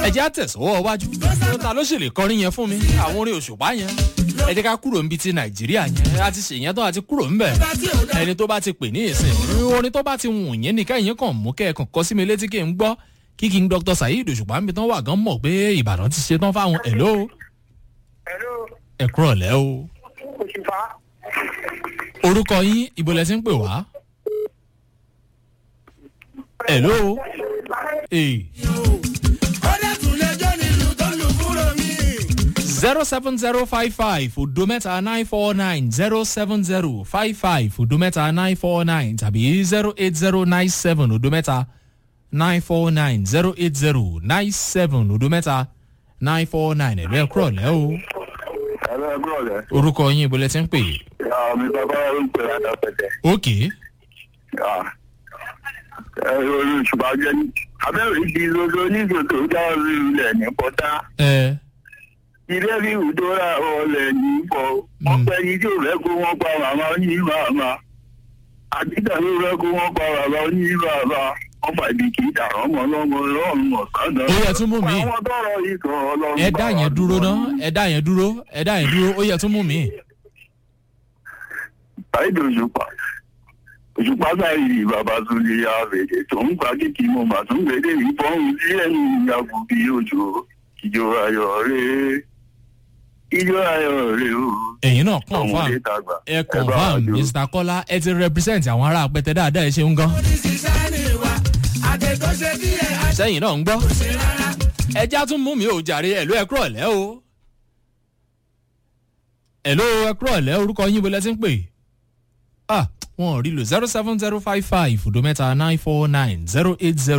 ẹjẹ́ àtẹ̀sọ́wọ́ wájú ta ló ṣèlè kọrin yẹn fún mi àwọn orin òṣùpá yẹn ẹ jẹ́ ká kúrò níbi ti nàìjíríà yẹn a ti ṣèyẹn tó a ti kúrò ńbẹ̀ ẹni tó bá ti pè ní ìsìn orin tó bá ti wùn yẹn nìkan yẹn kàn mú kẹ́ẹ̀kan kọ sí mi létí kí n gbọ́ kí kí n dr saheed òṣùpá mi tán wà gan mọ̀ pé ìbàdàn ti ṣe tán fáwọn ẹ̀ló Hello, ẹ kúrọ̀ lẹ́ o òṣùpá. orúkọ yín ibo lẹ ti ń pè wá ẹ̀ló ee ó dẹ̀ tún lè jẹ́ nílùú tó lù kúrò mí. zero seven zero five five odo mẹ́ta nine four nine zero seven zero five five odo mẹ́ta nine four nine tàbí zero eight zero nine seven odo mẹ́ta nine four nine zero eight zero nine seven odo mẹ́ta nine four nine ẹ̀rọ ẹ̀kúrọ̀ lẹ́ o Ẹ̀rọ ẹgbẹ́ ọ̀lẹ́. orúkọ yín ibo lẹ ti ń pè Mi bàbá ló ń pè àdàpẹ̀tẹ̀. ok Ẹ̀rọ òṣùpá jẹ́ ní. Abẹ́rẹ́ ibi rodo onígbòtò jáwé ilẹ̀ ní pọ́tà. ẹ Ilé rí ìdóra ọ̀lẹ̀ ní ipò. Wọ́n pẹ́ ní tí ò fẹ́ kó wọ́n pa màmá ní màmá. Àtìgbà ló fẹ́ kó wọ́n pa bàbá ní bàbá. Wọ́n fà ibi kì í dà ọmọ lọ́mọ lọ́rùn ọ̀kadà. Ó yẹ tún mú mi. Àwọn tọrọ ikọ̀ ọlọ́run. ẹ dá yẹn dúró ná ẹ dá yẹn dúró ẹ dá yẹn dúró ó yẹ tún mú mi. Báyìí òṣùpá. Òṣùpá báyìí bàbá tún lè ya àbẹ̀dẹ tó ń gba kíkì mo mà tún gbèdé ìbọn sí ẹ̀yìn ìyàgò bí òjò. Ìjọ ayọ̀ rẹ̀ ìjọ ayọ̀ rẹ̀ o. ẹ̀yin náà confam Ọmọdé tàgbà. ẹ bá wa confam jó. mr kọ́lá ẹ ti represent àwọn ará apẹtẹ dáadáa ẹ ṣeun gan. ó ní sísá ní ìwà àtẹ tó ṣe díẹ̀ àṣẹ sẹ́yìn náà ń gbọ́. rárá. ẹja tún mú mi ò jàre ẹ̀lú ẹ kúrọ̀ lẹ́ o. ẹ̀lú ẹ kúrọ̀ lẹ́ orúkọ yín bó lẹ́ ti ń pè. ah wọn ò rí lò zero seven zero five five odo mẹ́ta nine four nine zero eight zero.